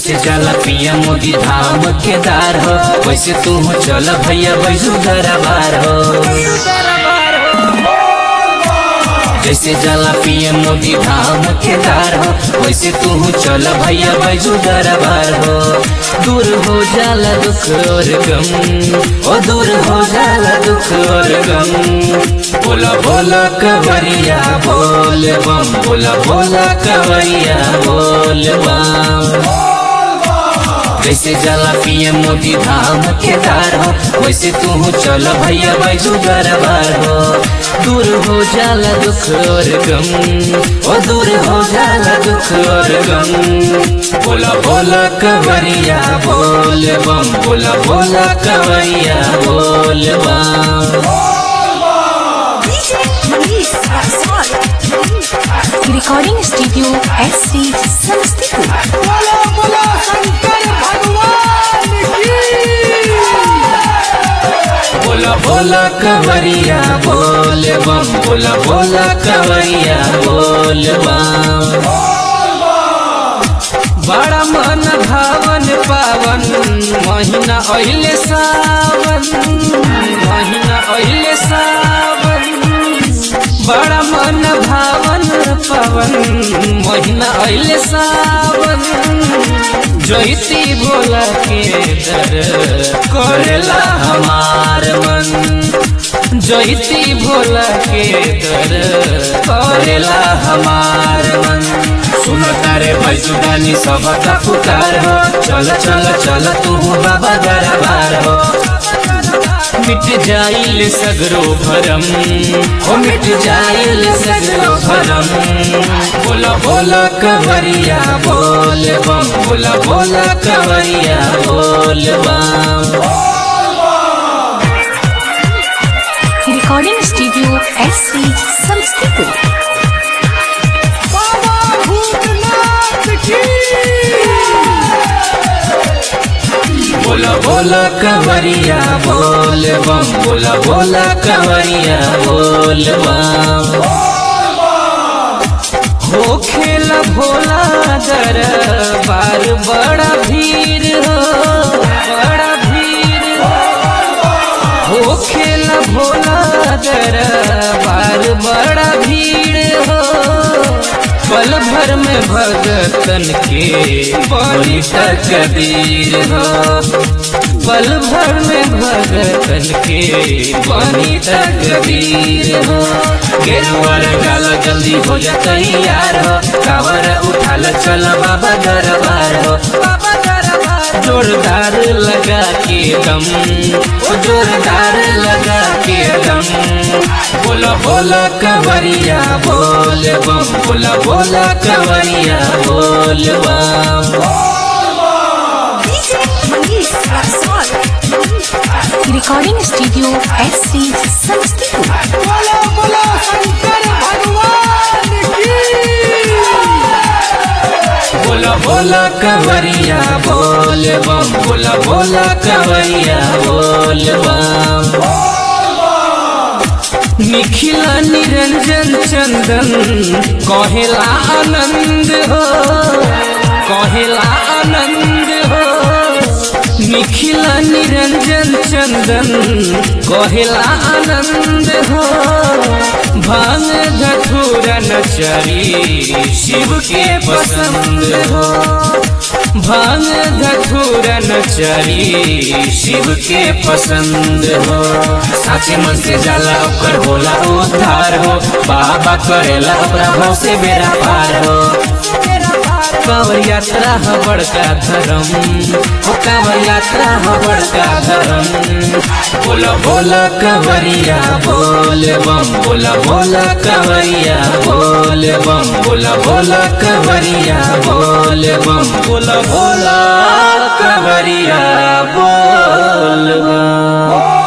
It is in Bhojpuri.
जैसे जाला पिया मोदी धाम केदार हो वैसे तू चल भैया बैजू दरबार हो जैसे जाला पिया मोदी धाम केदार हो वैसे तू चल भैया बैजू दरबार हो दूर हो जाला दुख और गम ओ दूर हो जाला दुख और गम बोला बोला कवरिया बोल बम बोला बोला कवरिया बोल बम जैसे जाला पिए मोदी धाम केदार हो वैसे तू चल भैया बैजू दरबार हो दूर हो जाला दुख और गम ओ दूर हो जाला दुख और गम बोला बोला कवरिया बोल बम बोला बोला कवरिया बोल बम recording studio S C Samastipur बोलो बोलो शंकर भगवान की बोला बोला कवरिया बोल बम बोला बोला कवरिया बोल बम बड़ा मन भावन पावन महीना अहिले सावन महीना अहिले सावन बड़ा मन भावन पावन महीना अहिले सावन जैती भोला के दर करेला हमार मन जैती भोला के दर करेला हमार मन सुन तारे भैसुदानी सब का पुकार हो चल चल चल तू बाबा दरबार हो मिट जाइल सगरो भरम हो मिट जाइल सगरो भरम बोला बोला कवरिया बोल बम बोला बोला कवरिया बोल बम recording studio S C Samastipur बाबा भूतनाथ की बोला बोला कवरिया बोल बम बोला बोला कवरिया बोल बम हो खेला भोला दर बार बड़ा भीड़ हो बड़ा भीड़ हो हो खेला भोला दर बार बड़ा भीड़ हो पल भर में भगतन के बड़ी तकदीर हो पल भर में भगतन के बड़ी तकदीर हो गेरुआर गाल जल्दी हो जा तैयार हो कावर उठाल चल बाबा दरबार हो बाबा दरबार जोरदार लगा के दम ओ जोरदार लगा के दम बोला बोला कवरिया बोल बम बोला बोला कवरिया बोल बम recording studio S C Samastipur बोलो बोलो शंकर भगवान की बोला बोला कवरिया बोल बम बोला बोला कवरिया बोल बम निखिला निरंजन चंदन कहेला आनंद हो कहेला आनंद हो निखिला निरंजन चंदन कहेला आनंद हो भांग धथुरा नचरी शिव के पसंद हो भांग धथुरा नचरी शिव के पसंद हो साचे मन से जाला ओकर होला उद्धार हो बाबा करेला प्रभाव से बेरा पार हो कांवर यात्रा ह बड़का धर्म हो कांवर यात्रा ह बड़का धर्म बोला बोला कवरिया बोल बम बोला बोला कवरिया बोल बम बोला बोला कवरिया बोल बम बोला बोला कवरिया बोल बम